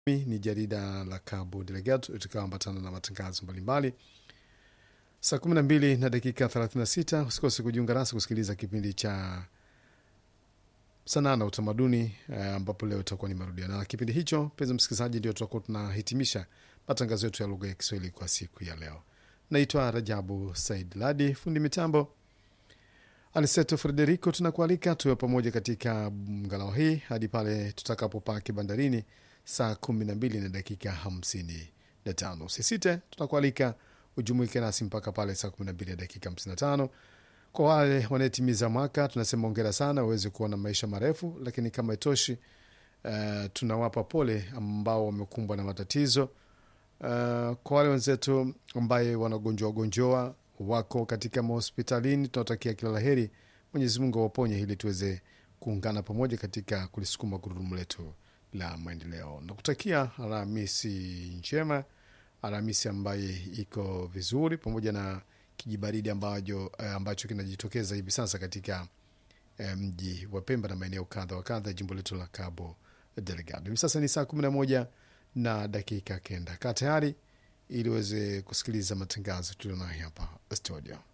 ni jarida la Cabo Delgado itakayoambatana na matangazo mbalimbali saa 12 na dakika 36. Usikose kujiunga nasi kusikiliza kipindi cha sanaa na utamaduni eh, ambapo leo itakuwa ni marudiano na kipindi hicho. Mpenzi msikilizaji, ndio tutakuwa tunahitimisha matangazo yetu ya lugha ya Kiswahili kwa siku ya leo. Naitwa Rajabu Said Ladi, fundi mitambo Aniseto Frederico. Tunakualika tuwe pamoja katika mgalao hii hadi pale tutakapopaki bandarini saa kumi na mbili na dakika hamsini na tano. Usisite, tunakualika ujumuike nasi mpaka pale saa kumi na mbili na dakika hamsini na tano. Kwa wale wanaetimiza mwaka tunasema ongera sana, waweze kuwa na maisha marefu, lakini kama itoshi, uh, tunawapa pole ambao wamekumbwa na matatizo. Uh, kwa wale wenzetu ambaye wanagonjwa wagonjoa wako katika mahospitalini, tunawatakia kila laheri. Mwenyezi Mungu awaponye ili tuweze kuungana pamoja katika kulisukuma gurudumu letu la maendeleo. Nakutakia Alhamisi njema, Alhamisi ambaye iko vizuri, pamoja na kijibaridi ambacho, ambacho kinajitokeza hivi sasa katika eh, mji wa Pemba na maeneo kadha wa kadha jimbo letu la Cabo Delgado. Hivi sasa ni saa kumi na moja na dakika kenda. Kaa tayari ili uweze kusikiliza matangazo tulionayo hapa studio.